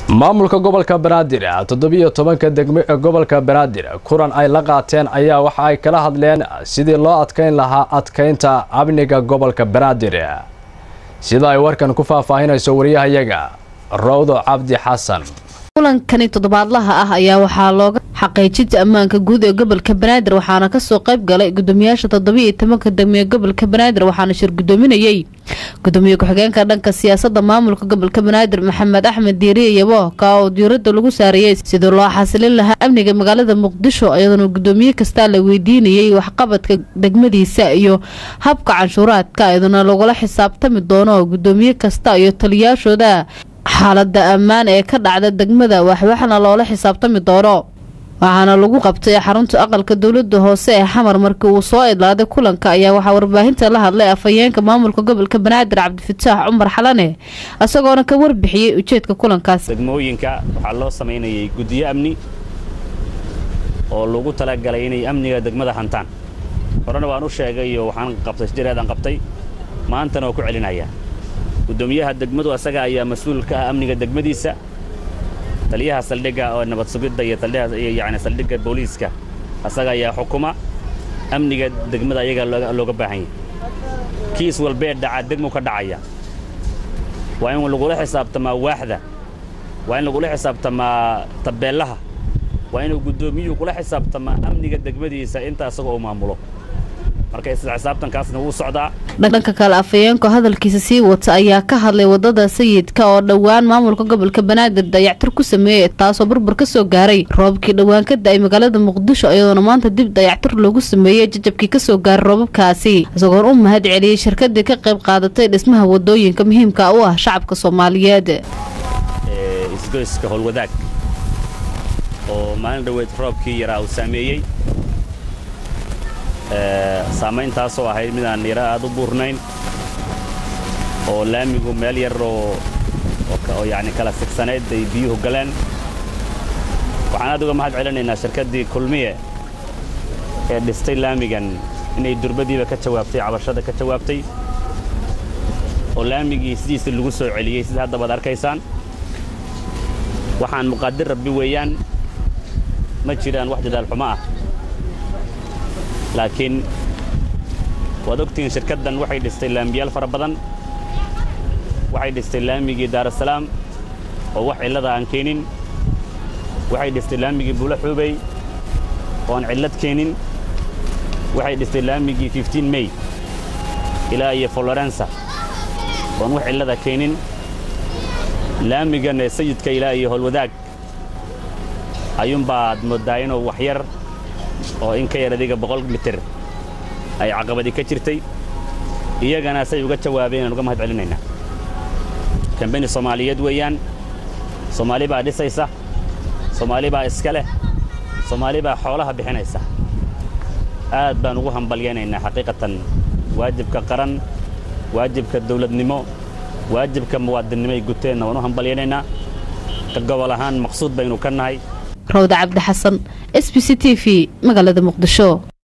maamulka gobolka banaadir toddobiyo tobanka degmo ee gobolka banaadir kulan ay la qaateen ayaa waxa ay kala hadleen sidii loo adkeyn lahaa adkeynta amniga gobolka banaadir sida ay warkan ku faahfaahinayso wariyahayaga rawdo cabdi xasan kulankani toddobaadlaha ah ayaa waxaa looga xaqiijinta ammaanka guud ee gobolka banaadir waxaana kasoo qayb galay gudoomiyaasha toddobiiyo tobanka degmo ee gobolka banaadir waxaana shir gudoominayey gudoomiye ku-xigeenka dhanka siyaasada maamulka gobolka banaadir maxamed axmed diiriye yabo ka oo diirada lagu saareeyey sidii loo xasilin lahaa amniga magaalada muqdisho iyadoona gudoomiye kastaa la weydiinayey waxqabadka degmadiisa iyo habka canshuuraadka iyaduna lagula xisaabtami doono gudoomiye kasta iyo taliyaashooda xaalada ammaan ee ka dhacda degmada waxwaxna loola xisaabtami doono waxaana lagu qabtay xarunta aqalka dowlada hoose ee xamar markii uu soo idlaaday kulanka ayaa waxaa warbaahinta la hadlay afhayeenka maamulka gobolka banaadir cabdifataax cumar xalane isagoona ka warbixiyey ujeedka kulankaas degmooyinka waxaa loo samaynayay guddiyo amni oo lagu talagalay inay amniga degmada hantaan horena waan u sheegay iyo waxaan qabtay sijireedaan qabtay maantana waa ku celinayaa gudoomiyaha degmadu asaga ayaa mas-uul ka ah amniga degmadiisa taliyaha saldhigga oo nabad sugidda iyo yani saldhigga booliiska asaga ayaa xukuma amniga degmada ayagaa looga baahan yahay kiis walbee dhaca degmu ka dhacaya waa in lagula xisaabtamaa waaxda waa in lagula xisaabtamaa tabeellaha waa inuu guddoomiyuhu kula xisaabtamaa amniga degmadiisa inta asaga uu maamulo marka isla xisaabtankaasna wuu socdaa dhanka kale afhayeenku hadalkiisa sii wata ayaa ka hadlay wadada sayidka oo dhowaan maamulka gobolka banaadir dayactir ku sameeyey taasoo burbur ka soo gaaray roobabkii dhowaan ka da-ay magaalada muqdisho iyadoona maanta dib dayactir loogu sameeyey jajabkii kasoo gaaray roobabkaasi isagoon u mahad celiyey shirkadii ka qayb qaadatay dhismaha wadooyinka muhiimka u ah shacabka soomaaliyeed isgoyska howlwadaag oo maalin dhaweyd roobkii yaraa uu saameeyey saamayntaasoo ahayd midaan yaro aad u buurnayn oo laamigu meel yar oo yani kala sigsanayd ay biyuhu galeen waxaan aad uga mahad celinaynaa shirkaddii kulmiye ee dhistay laamigan inay durbadiiba ka jawaabtay cabashada ka jawaabtay oo laamigii sidiisii lagu soo celiyey sida hadda baad arkaysaan waxaan muqaadir rabbi weeyaan ma jiraan wax dadaal xumo ah laakiin waad ogtihiin shirkaddan waxay dhistay laamiyaal fara badan waxay dhistay laamigii daarasalaam oo wax cillada aan keenin waxay dhistay laamigii buulo xuubey oo aan cillad keenin waxay dhistay laamigii fiftiin mey ilaa iyo folorensa oon wax cillada keenin laamigan ee sayidka ilaa iyo howlwadaag ayuunbaad mooddaa inuu wax yar oo in ka yar adiga boqol mitir ay caqabadi ka jirtay iyagana say uga jawaabeen aan uga mahad celinaynaa kambani soomaaliyeed weeyaan soomaali baa dhisaysa soomaali baa iska leh soomaali baa xoolaha bixinaysa aad baan ugu hambalyaynaynaa xaqiiqatan waajibka qaran waajibka dawladnimo waajibka muwaadinnimo ay guteenna waan u hambalyaynaynaa ka gobol ahaan maqsuud baynu ka nahay rawda cabdi xasan s b c t v magaalada muqdisho